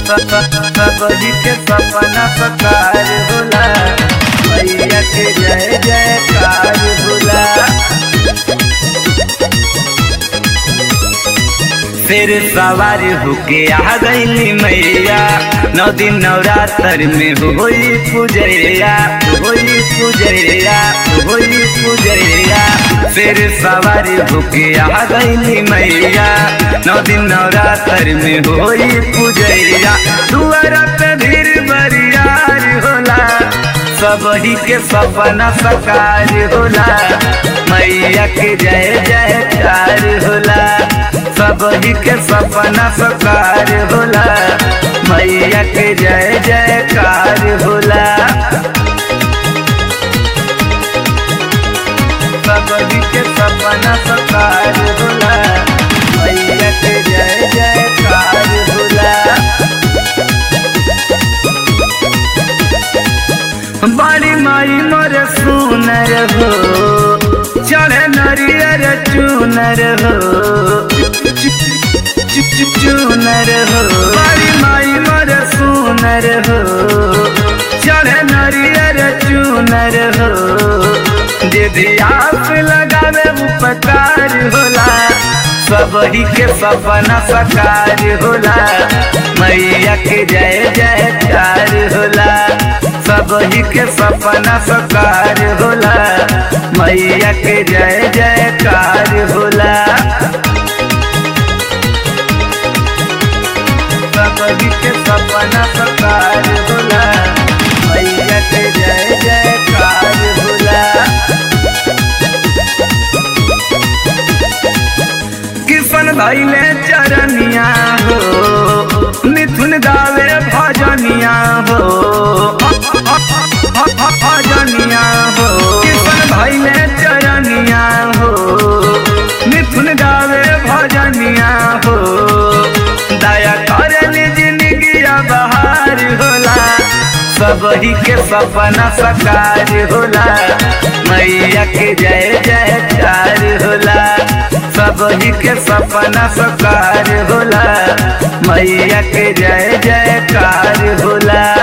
सबही के सपना सकार होला मैया के जय जयकार होला फिर सवार होके आ गईली मैया नौ दिन नवरात्र में होई पूजैया होई पूजैया होई पूजैया फिर सवार होके आ गईली मैया नौ दिन नवरात्र में होई पूजैया दुआरा पे भीड़ बरियार होला सबही के सपना सकार होला मैया के जय जयकार होला सबही के सपना सकार होला मैया के जय जयकार होला सबही के सपना सकार होला मैया के जय जयकार होला बड़ी माई मोर सुनर हो चढ़े नरियर चूनर हो चूनर हो बड़ी माई मोर सुनर हो चढ़े नरियर चूनर हो दीदी आप लगावे उपकार होला सबही के सपना सकार होला मैया के जय जयकार होला सबही के सपना सकार होला मैया के जय जयकार होला सबही के सपना सकार होला मैया के जय जयकार होला किशन भैले चरनिया हो मिथुन गावे भजनिया हो भजनिया हो किशन भैले चरनिया हो मिथुन गावे भजनिया हो दया करे जिंदगिया बहार होला सबही के सपना सकार होला मैया के जय जयकार होला सबही के सपना सकार होला मैया के जय जयकार होला